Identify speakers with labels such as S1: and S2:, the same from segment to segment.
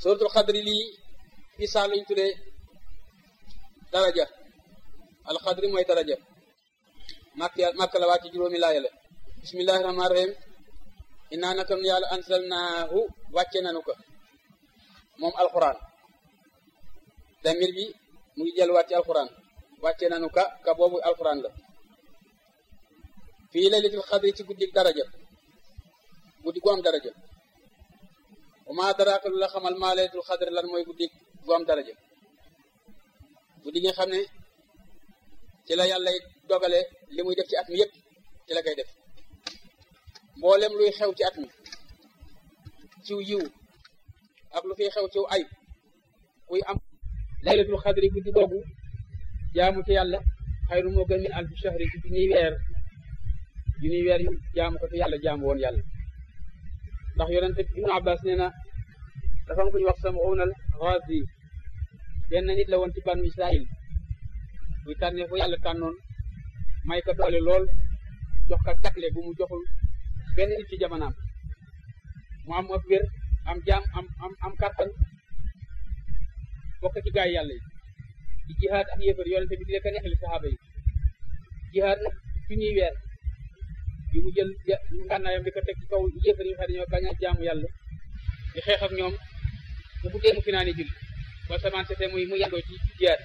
S1: suratul xadri lii fi saa lañ tuddee daraja alxadri mooy daraja màkk màkk la wàcc juróomi laaya la bismillahi rahmaani rahim innaa naka nun yàlla ansalnaahu wàcce nanu ko moom alquran damir bi mu ngi jël wàcce alquran wàcce nanu ka ka boobu alquran la fii laylatul xadri ci guddi daraja guddi gu am daraja wa maa daraaka lu la xamal maa laylatul xadri lan mooy guddi gu am daraja guddi gi nga xam ne ci la yàlla dogale li muy def ci at mi yëpp ci la koy def mboolem luy xew ci at mi ciw yiw ak lu fiy xew ciw ay kuy am laylatul xadri guddi googu jaamu ci yàlla xayru moo gën min alfi shahri ci junniy weer junniy weer yu jaamu ko te yàlla jaamu woon yàlla ndax yonente ibnu abbas nee na dafa am ku ñu wax sama ownal razi benn nit la woon ci banu israil buy tànnee fu yàlla tànnoon may ko doole lool jox ka jagle bu mu joxul benn nit ci jamonaam mu am ak wér am jaam am am am kàttan bokk ci gaay yàlla yi di jihaad ak yéefar yonente bi di leen ko neexali saxaaba yi jihaad nag fi ñuy weer bi mu jël ngànnaayam di ko teg ci kaw yéefar yi nga xam ne ñoo bañ a jaamu yàlla di xeex ak ñoom bu guddee mu fi naa ni julli ba samaan sete muy mu yàndoo ci jihaad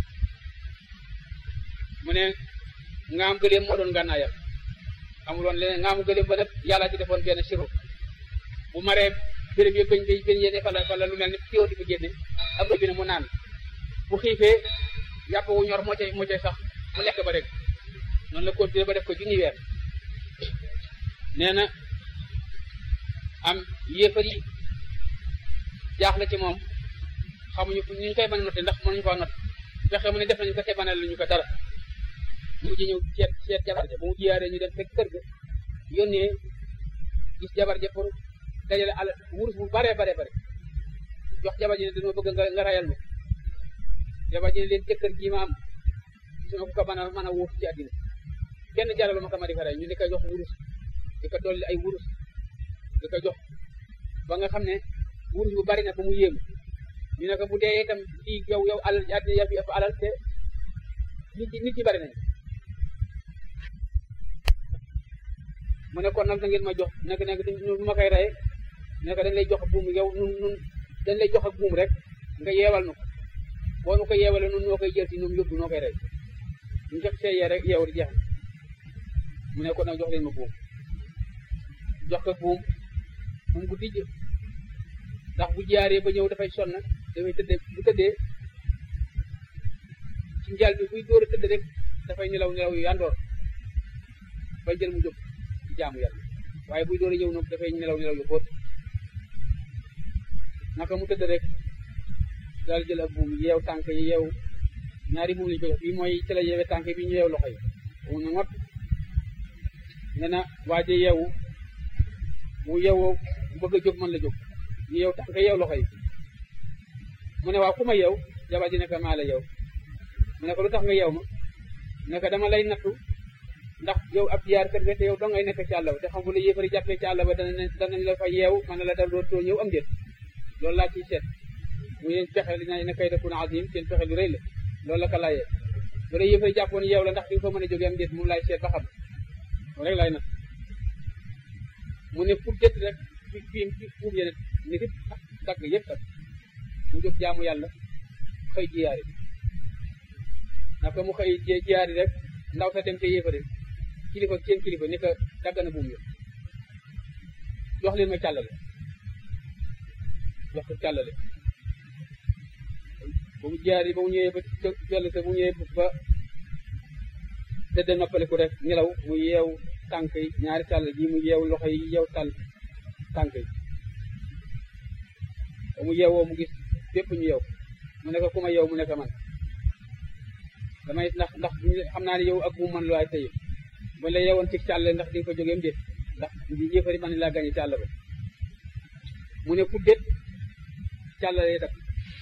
S1: mu ne ngaam gëléem moo doon ngànnaayam amuloon leneen ngaamu gëléem ba nag yàlla ci defoon benn siro bu maree béréb yi bañ bañ yéene fala fala lu mel ni téo di ko génne ak bi ne mu naan bu xiifee yàpp wu ñor moo cay moo cay sax mu lekk ba rek noonu la continuer ba def ko junni weer nee na am yéefar yi jaaxle ci moom xamuñu fu ñu koy mën a noté ndax mënuñu ko not fexe mu ne def nañu ko te banal ñu ko dara mu mujj ñëw seet seet jabar ja ba mu jiyaaree ñu dem fekk kër ga yónnee gis jabar ja pour dajale ala wurus bu bare bare bare jox jabar ji ne dañoo bëgg nga nga rayal ma jabar ji ne leen jëkkër ji ma am gisuma ko ko mën a mën a wuutu ci àddina kenn jaralu ma ko ma di ko rey ñu di ko jox wurus di ko dolli ay wurus di ko jox ba nga xam ne wurus bu bari na ba mu yéemu ñu ne ko bu dee itam fii yow yow alal ci àddina yow ëpp alal te nit nit ñi bari nañ mu ne kon nag da ngeen ma jox nekk nekk du ma koy rey ne ko dañ lay jox buum yow nun nun dañ lay jox ak buum rek nga yeewal nu ko boo nu ko yeewale nun noo koy jël ci ñoom yóbbu noo koy rey ñu jox see yee rek yeew di jeex mu ne kon nag jox leen ma buum jox ko buum buum gu dijj ndax bu jaaree ba ñëw dafay sonn dafay tëddee bu tëddee ci njaal bi buy dóor a tëdd rek dafay nelaw nelaw yu yandoor bay jël mu jóg ci jaamu yàlla waaye buy dóor a ñëw nag dafay nelaw nelaw yu xóot naka mu tëdd rek daal jël ak buum yeew tànk yi yeew ñaari buum lañu ko jox bii mooy ci la yeewee tànk bi ñu yeew loxo yi mu ne ngot ne na waaje yeewu mu yeewoo bëgg a jóg mën la jóg ñu yeew tànk yeew loxo yi mu ne waaw ku ma yeew jabar ji ne ko maa la yeew mu ne ko lu tax nga yeew ma ne ko dama lay nattu ndax yow ab jiyaar kër nga te yow doo ngay nekk ci àll ba te xam bu la yéefari jàppee ci àll ba danañ danañ la fa yeew mën na la dal dootoo ñëw am déet loolu laa ciy seet mu yéen pexe li na kay dakun azim seen pexe lu rëy la loolu la ko laayee bu la yéefari jàppoon yeew la ndax di nga fa mën a jógee am déet moom laay seet ba xam loolu rek laay nat mu ne pour jët rek fi fi fi fuum yene ni fi dagg yëpp kat mu jóg jaamu yàlla xëy jiyaari naka mu xëy jiyaari rek ndaw sa dem te yéefari kilifa seen kilifa ni ko dagg na buum yo jox leen ma càllale jox ko càllale ba mu jiyaari ba mu ñëwee ba jëll sa bu ñëwee ba tëdd noppaliku rek nelaw mu yeew tànk yi ñaari tàll ji mu yeew loxo yi yeew tàll tànk yi ba mu yeewoo mu gis bépp ñu yeew mu ne ko ku ma yeew mu ne ko man damay ndax ndax xam naa ne yow ak bu man lu waay tey ba la yeewoon ci càll ndax di nga ko jógeem déet ndax di yëfari man laa gañe càll ba mu ne pour déet càll lay def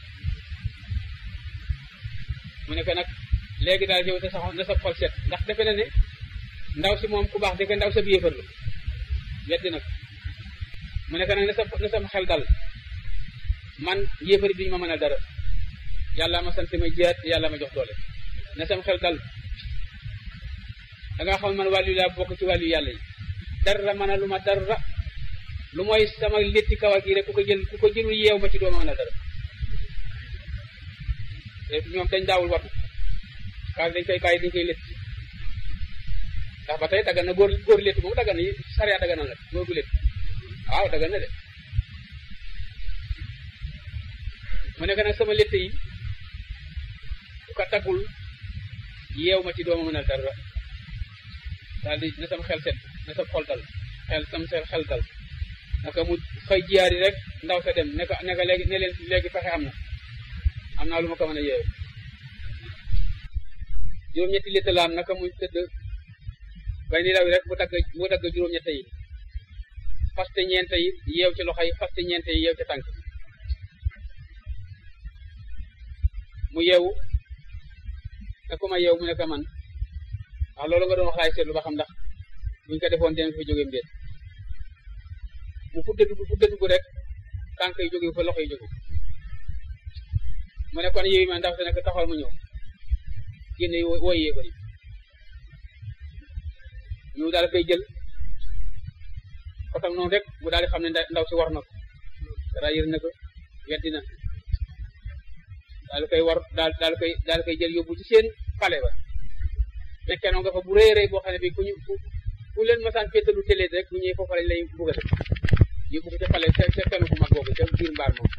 S1: mu ne ko nag léegi daal yow sa sax na sa xol set ndax defe na ne ndaw si moom ku baax dëgg ndaw sa bi yëfar la weddi nag mu ne ko nag na sa na sa xel dal man yéefari duñu ma mënal dara yàlla ma sant ma jiyaat te yàlla ma jox doole na sam xel dal da nga xam man wàllu laa bokk ci wàllu yàlla yi dara mën a lu ma dara lu mooy sama létti kawar gi rek ku ko jël ku ko jëlul yeew ma ci dooma mën a dara te ñoom dañ daawul watu kaas dañ koy bàyyi dañ koy létt ndax ba tey daggan na góor góor létt moom daggan na yi sariya daggan na la góor gu létt waaw daggan na de mu nekk nag sama létt yi ku ko taggul yeew ma ci dooma mën a dara daal di na sam xel set na sam xol dal xel sam seen xel dal naka mu xëy jiyaar yi rek ndaw sa dem ne ko ne ko léegi ne leen léegi fexe am na am naa lu ma ko mën a yeewe juróom-ñetti litta la am naka mu tëdd bay ni daw rek mu dagg mu dagg juróom-ñette yi faste ñeente yi yeew ci loxo yi faste ñeente yi yeew ci tànk mu yeewu ne ku ma yeew mu ne ko man waaw loolu nga doon wax laay seetlu ba xam ndax buñ ko defoon dinañ fa jógeem déet mu fudde dugg fudde dugg rek tànk yi jóge fa loxo yi jóge mu ne kon yow ma ndax te nekk taxawal mu ñëw génne woy yee ko yi ñu daal koy jël ko tam noonu rek mu daal di xam ne ndaw si war na ko dara yër na ko weddi na daal koy war daal daal koy daal koy jël yóbbu ci seen pale ba nekkee noonu nga fa bu rëy rëy boo xam ne bi ku ñu ku leen masaan féetalu télé rek bu ñëwee foofu lañ lay bugg a def yóbbu ko ca pale ca ca fenn bu mag boobu ca biir mbaar moom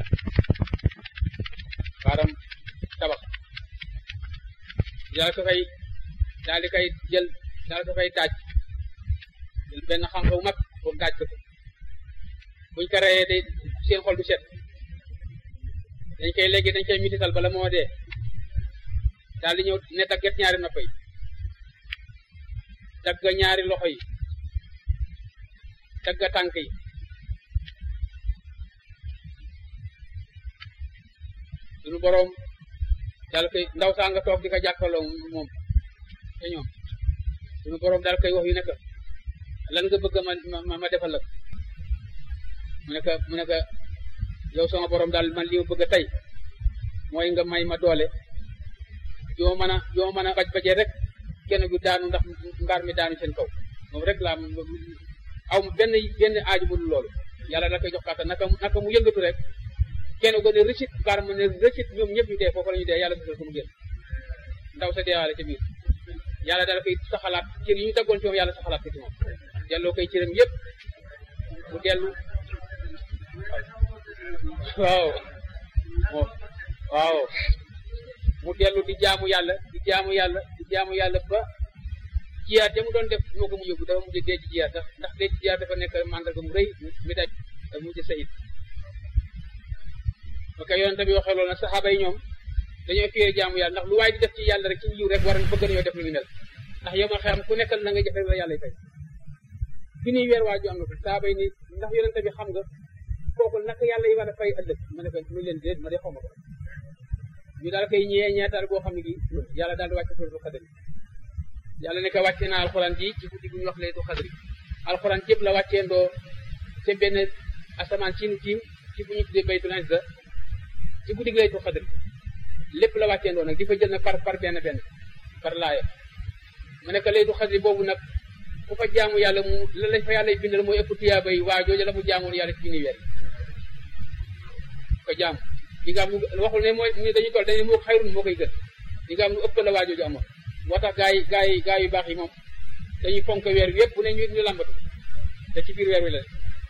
S1: mbaaram tabax daal ko fay daal di koy jël daal ko fay daaj jël benn xànq bu mag pour daaj ko buñ ko reyee day seen xol du set dañ koy léegi dañ koy mitital bala moo dee daal di ñëw ne dagget ñaari nopp yi dagg ñaari loxo yi dagg tànk yi suñu boroom daal koy ndaw saa nga toog di ko jàkkaloo moom te ñoom suñu boroom daal koy wax yu nekk lan nga bëgg ma ma ma defal la mu nekk mu nekk yow sama boroom daal man li ma bëgg tey mooy nga may ma doole yoo mën a yoo mën a baj bajee rek kenn gu daanu ndax mbaar mi daanu seen kaw moom rek laa aw ma benn benn aaju bu dul loolu yàlla da koy jox kàttan naka naka mu yëngatu rek kenn ko ne rëcit mbaar ma ne rëcit ñoom ñëpp ñu dee foofu la ñu dee yàlla musal ko mu génn ndaw sa deewaale ca biir yàlla daal koy saxalaat cër yi ñu daggoon ci moom yàlla saxalaat ko ci moom delloo koy cëram yëpp mu dellu waaw waaw mu dellu di jaamu yàlla di jaamu yàlla di jaamu yàlla ba jiyaat ja mu doon def moo ko mu yóbbu dafa mujj dee ci jiyaat ndax ndax dee ci jiyaat dafa nekk mandarga mu rëy mi daj dafa mujj sayid ok yonente bi waxee loolu nag saxaaba yi ñoom dañoo fiire jaamu yàlla ndax lu waay di def ci yàlla rek ci yiw rek war bëgg nañoo def lu ñu mel ndax yow ma xam ku nekkal na nga jëfe la yàlla fay fi nii weer waaju am na ko saxaaba yi ni ndax yonente bi xam nga kooku naka yàlla yi war a fay ëllëg ma ne ko mu leen déet ma de xaw ma ko ñu daal koy ñëwee ñeetaal boo xam ne gi yàlla daal di wàcce suratul xadri yàlla ne ko wàcce naa alxuraan ji ci guddi gu ñu wax laytu xadri alxuraan yëpp la wàccee ndoo ca benn asamaan ci nu tiim ci bu ñu tuddee baytul izza ci guddi gi laytu xadri lépp la wàccee ndoo nag di fa jël nag par par benn benn par laaya mu ne ko laytu xadri boobu nag ku fa jaamu yàlla mu la lañ fa yàlla bindal mooy ëpp tuyaaba yi waa jooju la mu jaamoon yàlla ci junni weer ko jaamu li nga am lu waxul ne mooy ni dañuy toll dañu moo xayrun moo koy gën li nga am lu ëpp la waa jooju amoon moo tax gaa yi gaa yi gaa yu baax yi moom dañuy fonk weer wi yëpp bu ne ñu ñu lambatu te ci biir weer wi la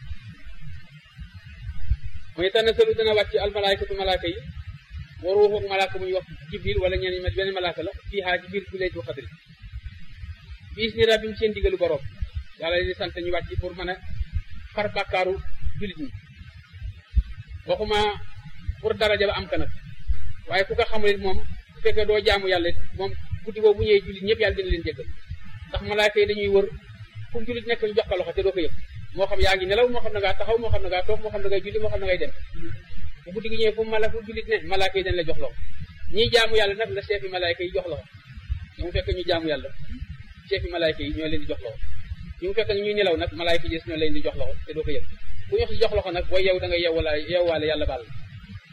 S1: mooy tànn selu dana wàcc almalaykatu malaaka yi wa ruuxu ak malaaka bu ñuy wax jibril wala ñeen ñi benn malaaka la fii xaa ci biir ku laytu xadri biis ni rabbim seen digalu borom yàlla di sant ñu wàcc pour mën a far bàkkaaru jullit ñi waxuma pour daraja ba am ka nag waaye ku ko xamul it moom bu fekkee doo jaamu yàlla moom guddi boobu bu ñëwee jullit ñëpp yàlla dina leen jéggal ndax malaaka yi dañuy wër fu jullit nekk ñu jox ko loxo te doo ko yëg moo xam yaa ngi nelaw moo xam ne ngaa taxaw moo xam ne ngaa toog moo xam ne ngay julli moo xam ne ngay dem bu guddi gi ñëwee fu mala fu jullit ne malaaka yi dañ la jox loxo ñiy jaamu yàlla nag la seefi malaaka yi jox loxo ñu mu fekk ñu jaamu yàlla seefi malaaka yi ñoo leen di jox loxo ñu mu fekk ñuy nelaw nag malaaka yi ñoo leen di jox loxo te doo ko yëg ku ñu jox loxo nag booy yow da ngay yew wala yewwaale yàlla baal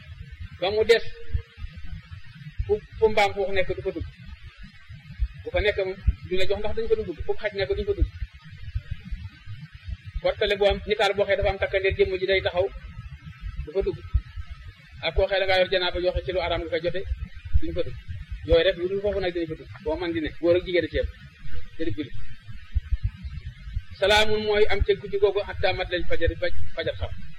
S1: ba mu des fu fu mbaam xuux nekk du fa dugg bu fa nekk moom duñ la jox ndax dañu fa dugg fu xaj nekk duñu fa dugg portale boo am nitaal boo xee dafa am takkandeer jëmm ji day taxaw du fa dugg ak koo xee da ngaa yor janaaba joxe ci lu araam nga koy jote duñu fa dugg yooyu rek lu dul foofu nag dinañ fa dugg boo man di ne góor ak jigéen ceeb te di julli salaamun mooy am ca guddi googu hatta mat lañ fajar fajar xam